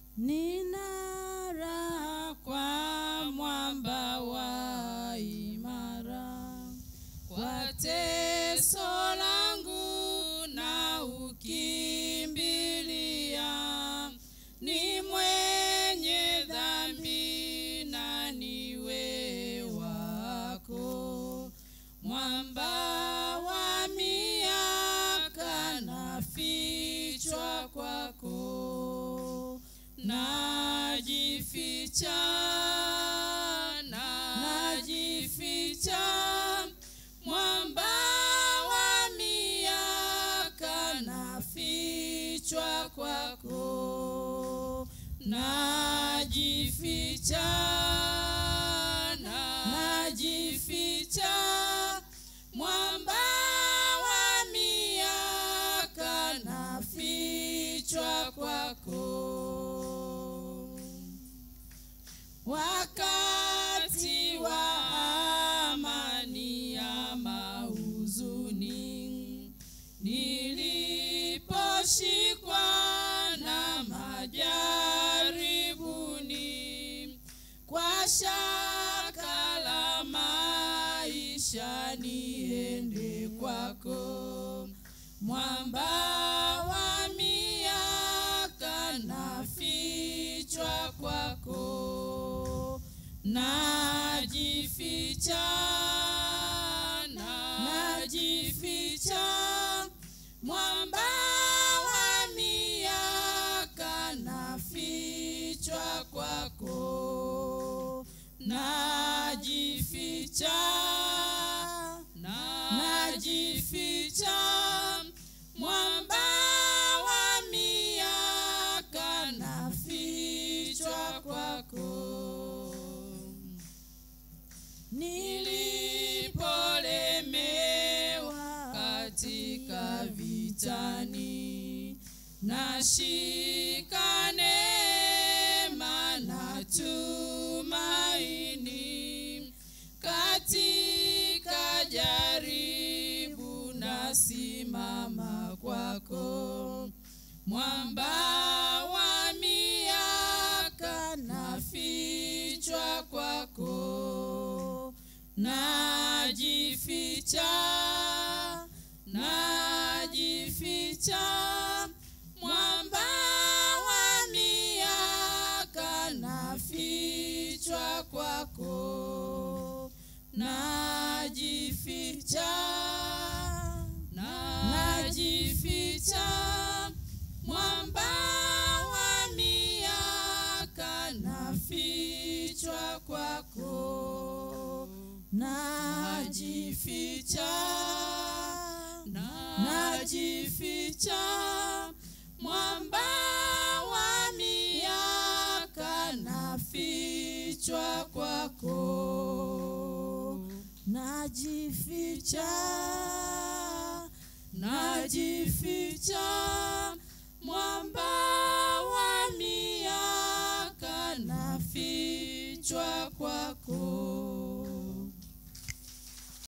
Nina raha kwa mwamba wa imara, kwa teso langu na ukimbilia, ni mwenye dhambi na niwe wako, mwamba wa miaka nafichwa kwako najificha najificha mwamba wa miaka nafichwa kwako najificha najificha mwamba wa miaka nafichwa kwako wakati wa amani ama huzuni, niliposhikwa na majaribuni, kwa shaka la maisha niende kwako, mwamba wa miaka nafichwa kwako najificha najificha mwamba wa miaka nafichwa kwako najificha najificha mwamba wa miaka nafichwa kwako nilipolemewa katika vitani, nashika neema na tumaini, katika jaribu nasimama kwako, mwamba wa miaka nafichwa kwako najificha najificha mwamba wa miaka nafichwa kwako najificha najificha mwamba wa miaka nafichwa kwako najificha najificha mwamba wa miaka nafichwa kwako najificha najificha